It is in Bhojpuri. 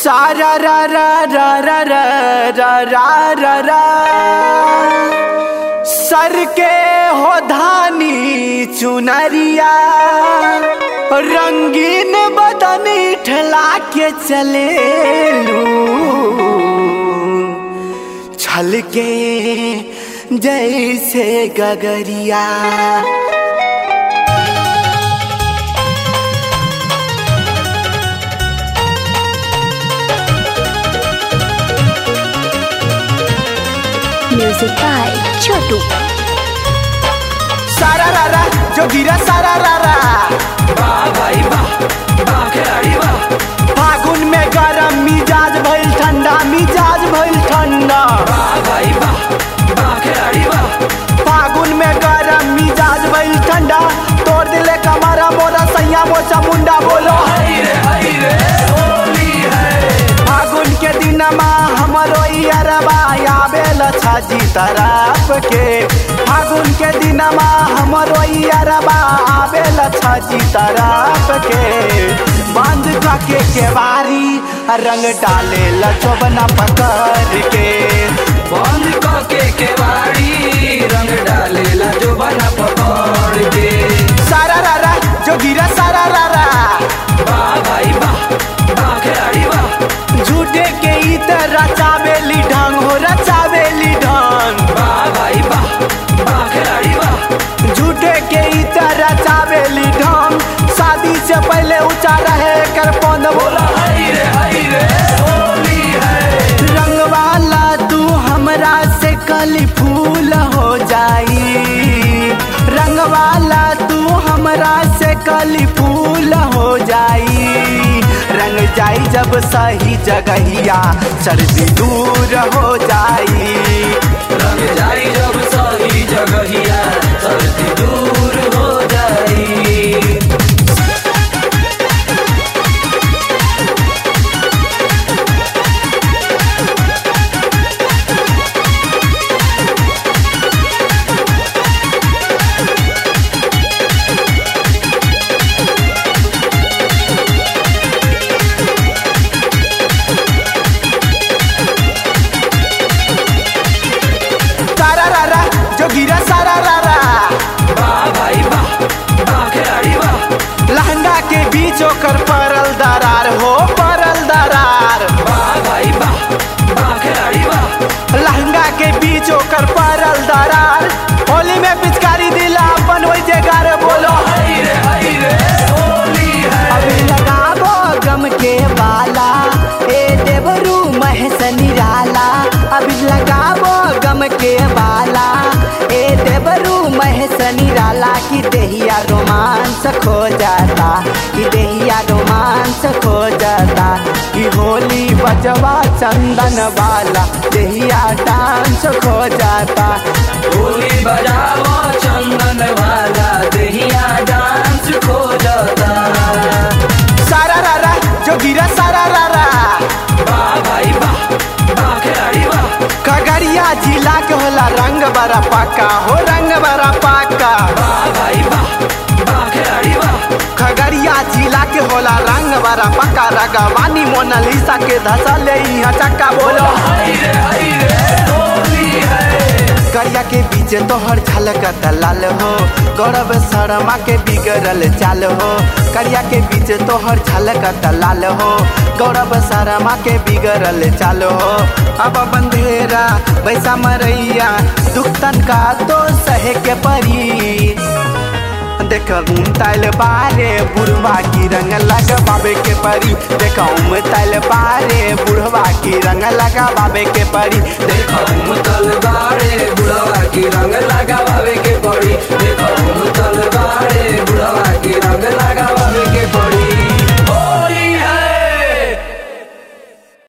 सारा रा रा रा रा रा रा रा रा रा सर के हो धानी चुनरिया रंगीन बदनी ठला के चले छल के जैसे गगरिया Music by Chotu. सारा रा रा जो गिरा सारा रा रा फागुन में गरम मिजाज भइल ठंडा मिजाज भइल ठंडा फागुन में गरम मिजाज भइल ठंडा तोड़ दिले कमरा मोरा सैया मोचा मुंडा बोलो फागुन के दिनमा हमरो अरबा आवेल छाजी तरफ के फागुन के दिनमा हमरो अरबा आवेल छाजी तरफ के बंद के केवारी रंग डाले लचोबना पकड़ के बंद कके केवाड़ी रंग डालेला जो बना पकड़ के सारा रा रा जो गिरा सारा रा रा वाह भाई वाह वाह खिलाड़ी वाह झूठे के इतर रचावेली ढंग हो रचावेली ढंग वाह भाई वाह वाह खिलाड़ी वाह झूठे के इतर रचावेली ढंग शादी से पहले ऊंचा रहे कर पौध बोला हई रे हई रे होली है रंग वाला तू हमरा से कली फूल हो जाई रंग वाला तू हमरा से कली फूल हो जाई रंग जाई जब सही जगहिया सर्दी दूर हो जाई रंग जाई जब सही जगहिया सर्दी दूर हो जाई सारा रा रा जो गिरा सारा रा रा वाह भाई वाह वाह खिलाड़ी वाह लहंगा के बीच ओकर परल दरार हो परल दरार वाह भाई वाह वाह खिलाड़ी वाह लहंगा के बीच ओकर परल दरार होली में पिचकारी दिला अपन वही जगार बोलो हई रे हई रे होली है अभी लगाबो गम के बाला ए देवरू महस निराला अभी लगाबो गम के बाला ए देवरू महस निराला की देहिया रोमांस खो जाता कि देहिया रोमांस खो जाता कि होली बजवा चंदन वाला देहिया डांस खो जाता होली बजाओ चंदन वाला दहिया डांस खो जाता सारा रा रा जो गिरा सारा रा रा वाह भाई वाह वाह खिलाड़ी वाह खगड़िया जिला के होला रंग बड़ा पाका हो रंग बड़ा पाका वाह भाई वाह वाह खिलाड़ी वाह खगड़िया जिला के होला रंग बड़ा पक्का रगवानी मोनालिसा के धसा ले यहाँ चक्का बोलो हई रे हई रे होली है करिया के बीच तोहर झलक दलाल हो गौरव शर्मा के बिगड़ल चाल हो करिया के बीच तोहर झलक दलाल हो गौरव शर्मा के बिगड़ल चाल हो अब बंधेरा वैसा मरैया दुख तन का तो सहे के परी देख उमतल बारे बुढ़वा की रंग लगावे के परी देख उमतल बारे बुढ़वा की रंग लगावे के परी देख देखो मुतल बाड़े बुढ़वा की रंग लगावे के पड़ी देखो मुतल बाड़े बुढ़वा की रंग लगावे